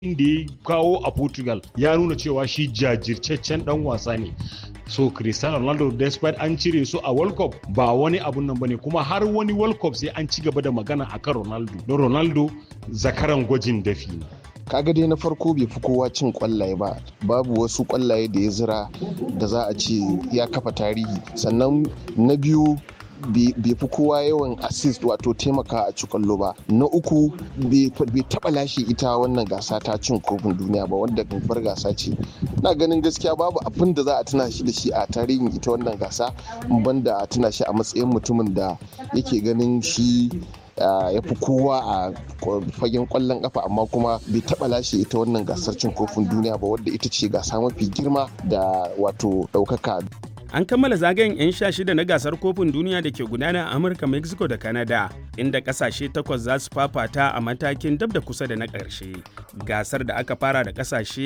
da ya kawo a Portugal ya nuna cewa shi jajirtaccen dan wasa ne. So Cristiano Ronaldo despite an cire su a World Cup ba wani abun nan bane kuma har wani World Cup sai an ci gaba da magana akan Ronaldo. Don Ronaldo zakaran gwajin dafi ne. kaga dai na farko bai fi kowa cin kwallaye ba babu wasu kwallaye da ya zira da za a ce ya kafa tarihi sannan na biyu bai fi kowa yawan assist wato taimaka a ci kwallo ba na uku bai taba lashe ita wannan gasa ta cin kofin duniya ba wanda babbar gasa ce na ganin gaskiya babu abin da za a tuna shi da shi a tarihin ita wannan gasa banda a tuna shi a matsayin mutumin da yake ganin shi ya fi kowa a fagen kwallon kafa amma kuma bai taba lashe ita wannan gasar cin kofin duniya ba wadda ita ce gasa mafi girma da wato daukaka an kammala zagayen 'yan sha shida na gasar kofin duniya da ke gudana a amurka mexico da canada inda kasashe takwas za su fafata a matakin dab da kusa da na ƙarshe gasar da aka fara da kasashe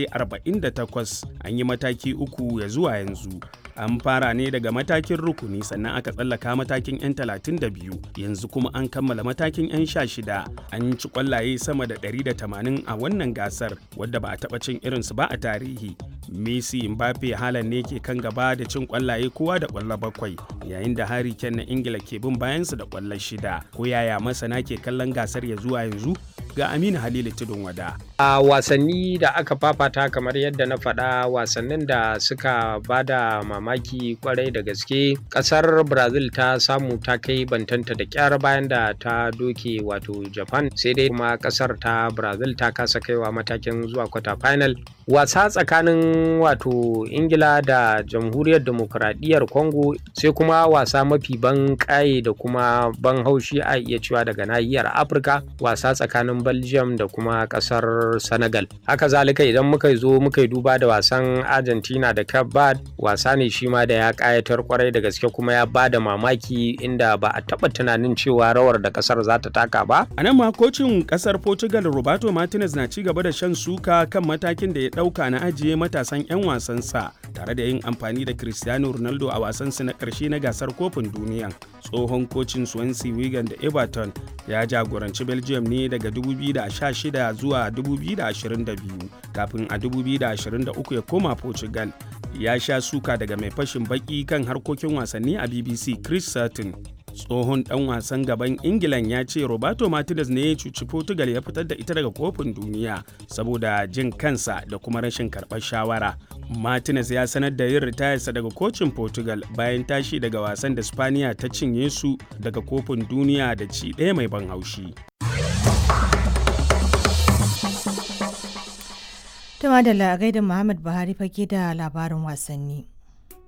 48 an yi mataki uku ya zuwa yanzu an fara ne daga matakin rukuni sannan aka tsallaka matakin 'yan 32 yanzu kuma an kammala matakin 'yan sha shida an ci kwallaye sama da 180 a wannan gasar wadda ba a taɓa cin irinsu ba a tarihi messi mbappe halan ne ke kan gaba da cin kwallaye kowa da kwallo bakwai yayin da harry kane na ingila ke bin bayansu da kwallo shida ko yaya masana ke kallon gasar ya zuwa yanzu ga aminu halilu tudun wada a wasanni da aka fafata kamar yadda na faɗa wasannin da suka bada mamaki kwarai da gaske ƙasar brazil ta samu ta kai bantanta da kyar bayan da ta doke wato japan sai dai kuma ƙasar ta brazil ta kasa kaiwa matakin zuwa kwata final wasa tsakanin wato ingila da jamhuriyar demokuraɗiyyar congo sai kuma wasa mafi ban ƙaye da kuma ban haushi a iya cewa daga nahiyar afirka wasa tsakanin belgium da kuma ƙasar senegal haka zalika idan muka zo muka yi duba da wasan argentina da cape verde wasa ne shi ma da ya ƙayatar kwarai da gaske kuma ya ba da mamaki inda ba a taɓa tunanin cewa rawar da ƙasar za ta taka ba a nan ma kocin ƙasar portugal roberto martinez na ci gaba da shan suka kan matakin da ya ɗauka na ajiye matasan 'yan wasansa tare da yin amfani da cristiano ronaldo a wasansu na ƙarshe na gasar kofin duniya tsohon kocin swansea wigan da everton ya jagoranci belgium ne daga 2016 zuwa 2022 kafin a 2023 ya koma portugal ya sha suka daga mai fashin baki kan harkokin wasanni a bbc chris sutton tsohon dan wasan gaban ingilan ya ce roberto martinez ne ya cuci portugal ya fitar da ita daga kofin duniya saboda jin kansa da kuma rashin karɓar shawara martinez ya sanar da yin ritayarsa daga kocin portugal bayan tashi daga wasan da spaniya ta cinye su daga kofin duniya da ci ɗaya mai ban haushi Tuma da gaida Muhammad Buhari fage da labarin wasanni.